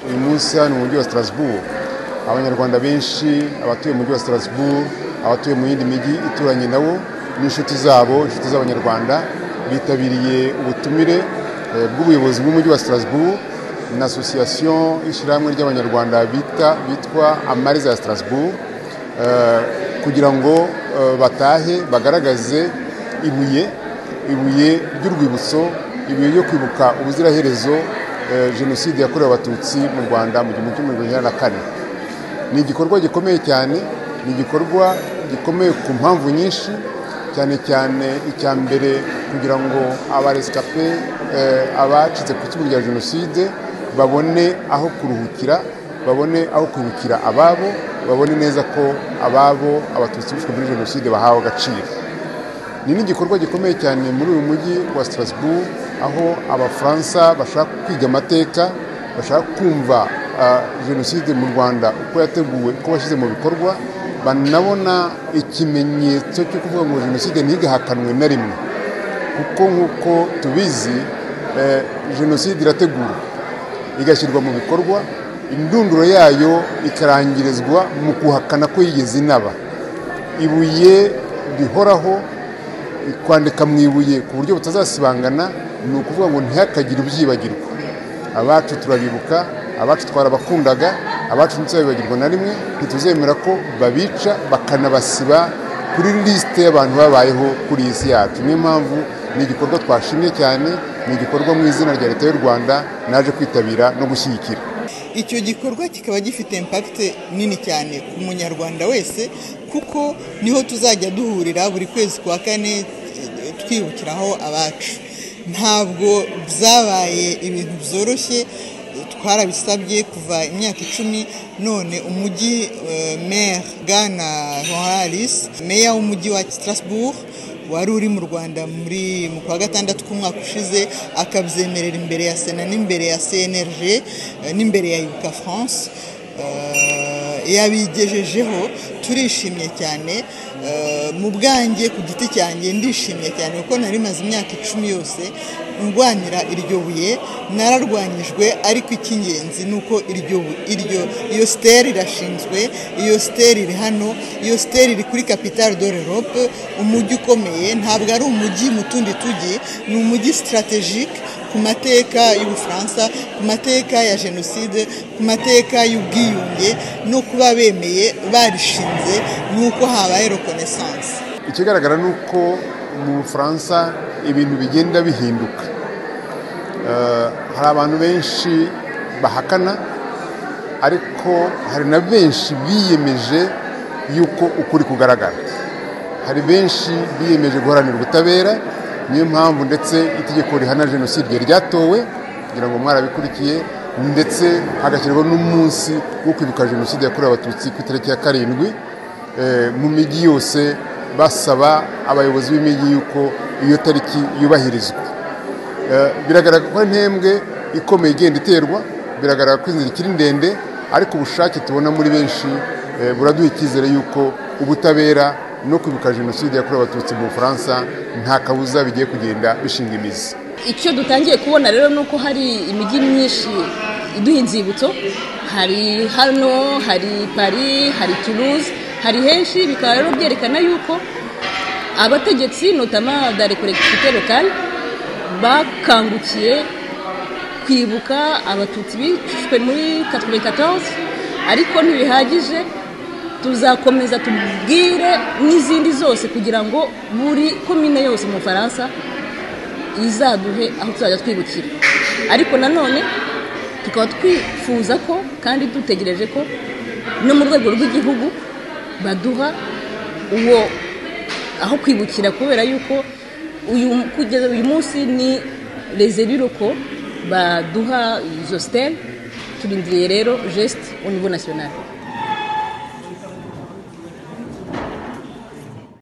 uyu munsi hano mu mujyi wa Strasbourg abanyarwanda benshi abatuye mu mujyi wa Strasbourg abatuye mu yindi mijyi ituranye nabo n'inshuti zabo inshuti z'abanyarwanda bitabiriye ubutumire eh, bw'ubuyobozi bw'umujyi wa Strasbourg na association y'ishyirahamwe ry'abanyarwanda bita bitwa amariza ya Strasbourg eh, kugira ngo eh, batahe bagaragaze ibuye ibuye ry'urwibutso ibuye ryo kwibuka ubuziraherezo eh, jenoside yakorewe abatutsi mu rwanda mu gihumbi kimwe magana cyenda na kane ni igikorwa gikomeye cyane ni igikorwa gikomeye ku mpamvu nyinshi cyane cyane icya mbere kugira ngo abaresikape eh, abacitse ku icumu rya jenoside babone aho kuruhukira babone aho kwibukira ababo babone neza ko ababo abatutsi bishwe muri jenoside bahawe agaciro ni n'igikorwa gikomeye cyane muri uyu mujyi wa Strasbourg aho abafaransa bashaka kwiga amateka bashaka kumva ah, jenoside mu rwanda uko yateguwe uko bashyize mu bikorwa banabona ikimenyetso cyo kuvuga ngo jenoside ntigahakanwe na rimwe kuko nk'uko tubizi eh, jenoside irategurwa igashyirwa mu bikorwa indunduro yayo ikarangirizwa mu guhakana ko yigeze inaba ibuye rihoraho kwandika mu ibuye ku buryo butazasibangana ni ukuvuga ngo ntihakagire ubyibagirwa abacu turabibuka abacu twarabakundaga abacu ntituzabibagirwa na rimwe ntituzemera ko babica bakanabasiba kuri lisite y'abantu babayeho kuri iyi si yacu niyo mpamvu ni igikorwa twashimye cyane ni igikorwa mu izina rya leta y'u rwanda naje kwitabira no gushyigikira icyo gikorwa kikaba gifite impact nini cyane ku munyarwanda wese kuko niho tuzajya duhurira buri kwezi kwa kane eh, twibukiraho abacu ntabwo byabaye ibintu byoroshye twarabisabye kuva imyaka icumi none umujyi eh, maire bwana horaris meya w'umujyi wa strasbourg wari uri mu rwanda muri mu kwa gatandatu k'umwaka ushize akabyemerera imbere ya sena n'imbere ya cnrg eh, n'imbere ya ibuka france eh, yabigejejeho turishimye cyane eh, mu bwanjye ku giti cyanjye ndishimye cyane kuko nari maze imyaka icumi yose ndwanira iryo buye nararwanyijwe ariko icy'ingenzi ni uko iryo bu- iryo iyo siteri irashinzwe iyo siteri iri hano iyo siteri iri kuri kapitale de l'Europe umujyi ukomeye ntabwo ari umujyi mu tundi tujyi ni umujyi sitarategike ku mateka y'ubufaransa ku mateka ya jenoside ku mateka y'ubwiyunge no kuba bemeye barishinze ni uko habaye reconnaissance ikigaragara ni uko mu bufaransa ibintu bigenda bihinduka Eh, hari abantu benshi bahakana ariko hari na benshi biyemeje yuko ukuri kugaragara hari benshi biyemeje guharanira ubutabera niyo mpamvu ndetse itegeko rihana jenoside ryatowe kugira ngo mwarabikurikiye ndetse hagashyirwaho n'umunsi wo kwibuka jenoside yakorewe abatutsi ku itariki ya karindwi Eh, mu mijyi yose basaba abayobozi b'imijyi yuko iyo tariki yubahirizwa Eh, biragaragara ko ari intembwe ikomeye igenda iterwa biragaragara ko inzira ikiri ndende ariko ubushake tubona muri benshi eh, buraduha icyizere yuko ubutabera no kwibuka jenoside yakorewe abatutsi mu bufaransa nta kabuza bigiye kugenda bishinga imizi icyo dutangiye kubona rero ni uko hari imijyi myinshi iduha inzibutso hari hano hari paris hari toulouse hari henshi bikaba rero byerekana yuko abategetsi notama da rekorekitite lokale bakangukiye kwibuka abatutsi bishwe muri 94 ariko ntibihagije tuzakomeza tubwire n'izindi zose kugira ngo buri komine yose mu bufaransa izaduhe aho tuzajya twibukira ariko nanone tukaba twifuza ko kandi dutegereje ko no mu rwego rw'igihugu baduha uwo aho kwibukira kubera yuko uyu kugeza uyu munsi ni rezeruroko baduha izo siteri turindiriye rero jesite au niveau national